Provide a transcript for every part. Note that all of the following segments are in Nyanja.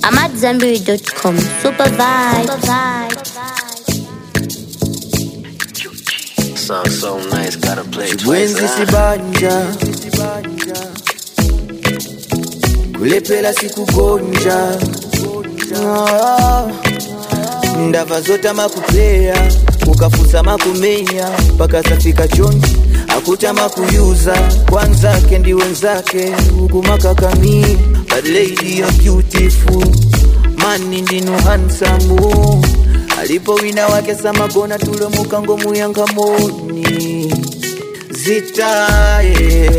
AmadZanbury.com. Super vibe. Super vibe. Song so nice, gotta play it twice. Bwenzi huh? sibanja kulepela sikugonja Ah, ndava zota makupeya ukafusa makumenya mpaka zafika chonji akuta makuyuza kwanzake ndi wenzake ukumakakami but lady you're beautiful mani ndinu hansamu alipo wina wake samagona tulo mukango muyangamoni zitaye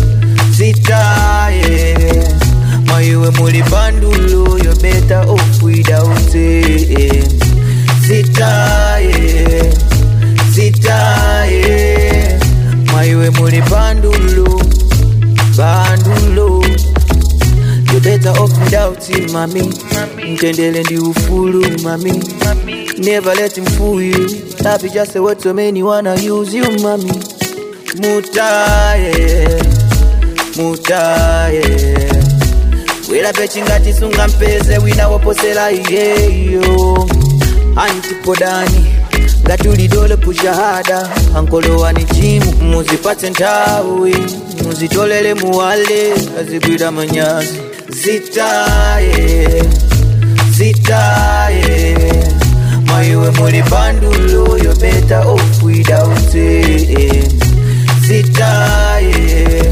zitaye maiwe muli bandulo yo better off without it zitaye zitaye maiwe muli bandulo bandulo you better off without it mami mtendele ndi ufulu mami never let him fool you that is just a word so many wanna use you mami mutaye mutaye welape chingatisunga mpeze wina woposela iyeyo antipodani ngatulidole pushahada ankolowani chimu muzipatse nthawi muzitolele muwale azigwira manyazi zitaye zitaye maiwe muli bandulo yo better off without it zitaye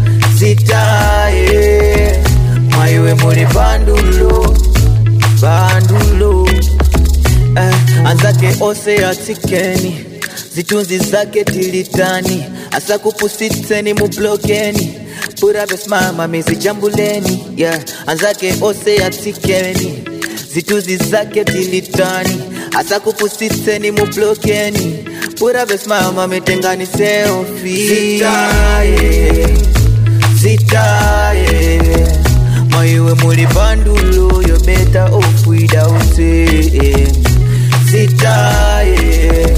zitaye maiwe muli bandulo bandulo eh, anzake ose atikeni zitunzi zake tilitani asakupusitseni mublokeni puravesimama mizijambuleni yeah. anzake ose atikeni zitunzi zake tilitani asakupusitseni mublokeni puravesimama mitengani seofi zitaye zitaye maiwe muli bandulo yo better off without it zitaye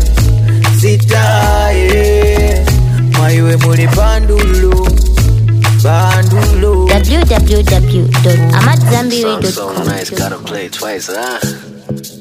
zitaye maiwe muli bandulo bandulo Song so www.amadzanbury.com. nice, gotta play it twice, huh?